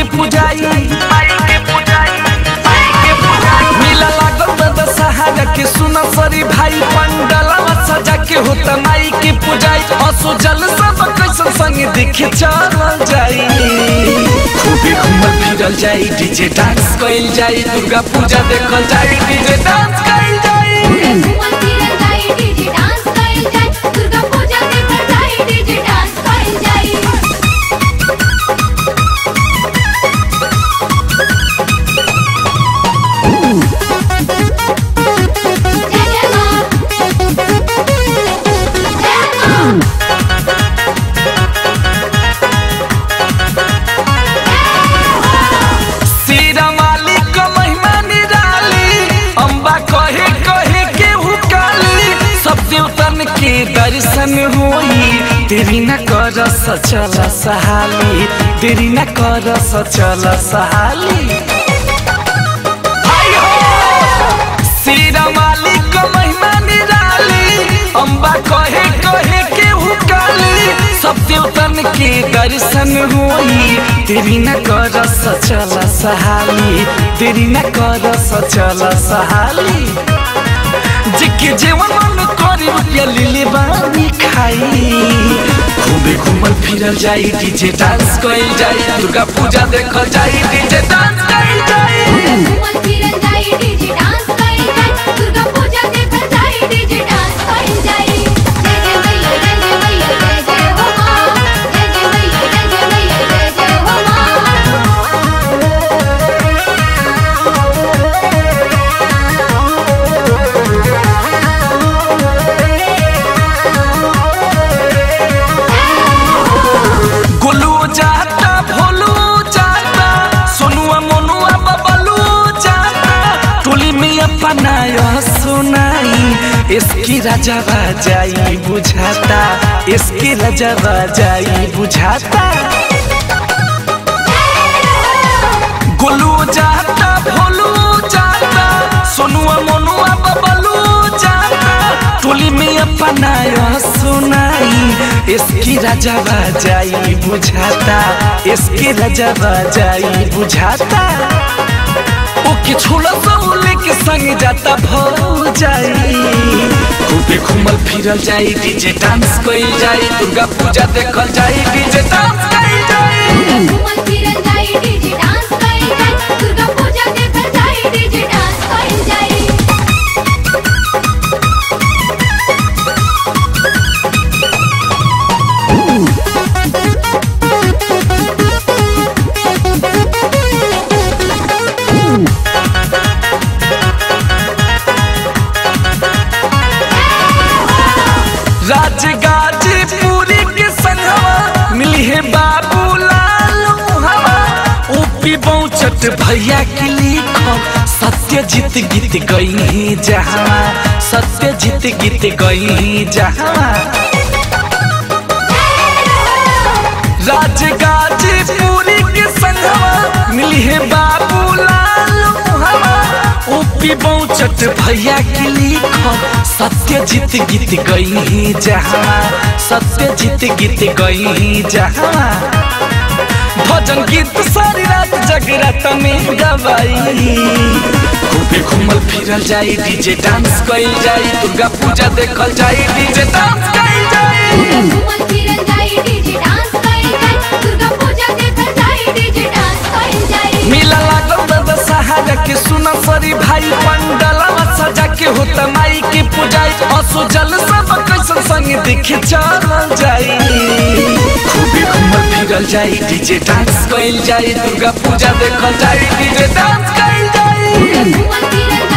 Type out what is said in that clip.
के पुजाई मेला लागल बा दशहरा के सुना सरी भाई पंडलवा सजा के होता माई के पुजाई असो जल सब कैसन संग देखे चल जाई खूबे घूमल फिरल जाई डीजे डांस कइल जाई दुर्गा पूजा देखल जाई डीजे डांस कइल जाई घूमल फिरल जाई डीजे डांस कइल जाई दुर्गा पूजा देखल जाई डीजे डांस कइल जाई जय जय मां जय मां सीरा माली को महिमा निराली अम्बा कहे कहे के हुकाली सब देवतन के दर्शन होई तेरी न कर सचल सहाली तेरी न कर सचल सहाली हाय हो! सीरा माली को महिमा निराली अम्बा कहे कहे के हुकाली सब देवतन के दर्शन होई तेरी न कर सचल सहाली तेरी न कर सचल सहाली जिके जेवन मन करी रुपया लिले बानी खाई खूबे घूमल फिरल जाई डीजे डांस कइल जाई दुर्गा पूजा देखल जाई डीजे डांस कइल जाई घूमल फिरल जाई डीजे डांस कइल जाई दुर्गा पूजा देखल जाई डीजे डांस कइल जाई जय जय मैया जय जय मैया जय जय हो मां जय जय मैया जय जय मैया जय जय हो मां गोलू जाता भोलू जाता सोनुआ मोनुआ बबलू जाता टोली में अपना यह सुनाई इसकी राजा बाजाई बुझाता इसकी राजा बाजाई बुझाता गोलू जाता भोलू जाता सोनुआ मोनुआ बबलू जाता टोली में अपना यह सुनाई इसकी राजा बाजाई बुझाता इसकी राजा बाजाई बुझाता ओके छोड़ा सौले के संग जाता भौ जाई खूबे घूमल फिरल जाई डीजे डांस कइल जाई दुर्गा पूजा देखल जाई डीजे डांस कइल जाई घूमल फिरल जाई डीजे डांस कइल जाई दुर्गा पूजा देखल जाई डीजे डांस कइल जाई राजगाजीपुरी के संगवा मिली है बाबू लाल हवा ऊपी बहुचट भैया के लिखो सत्य जीत गीत गई ही जहाँ सत्य जीत गीत गई ही जहाँ राजगाजीपुरी के संगवा मिली है बाबू लाल हवा ऊपी बहुचट भैया के लिखो सत्य जीत गीत गई ही जहाँ सत्य जीत गीत गई ही जहाँ भजन गीत सारी रात जगरात में गवाई खूबे घूमल फिरल जाई डीजे डांस कइल जाई दुर्गा पूजा देखल जाई डीजे डांस कइल जाई घूमल फिरल जाई डीजे डांस कइल जाई दुर्गा पूजा देखल जाई डीजे डांस कइल जाई मेला लागल बा दशहरा के सुना सरी भाई पंडलवा सजा के होता माई के पुजाई असो जल सब कैसन संग देखे चल जाई खूबे घूमल फिरल जाई डीजे डांस कइल जाई दुर्गा पूजा देखल जाई डीजे डांस कइल जाई घूमल फिरल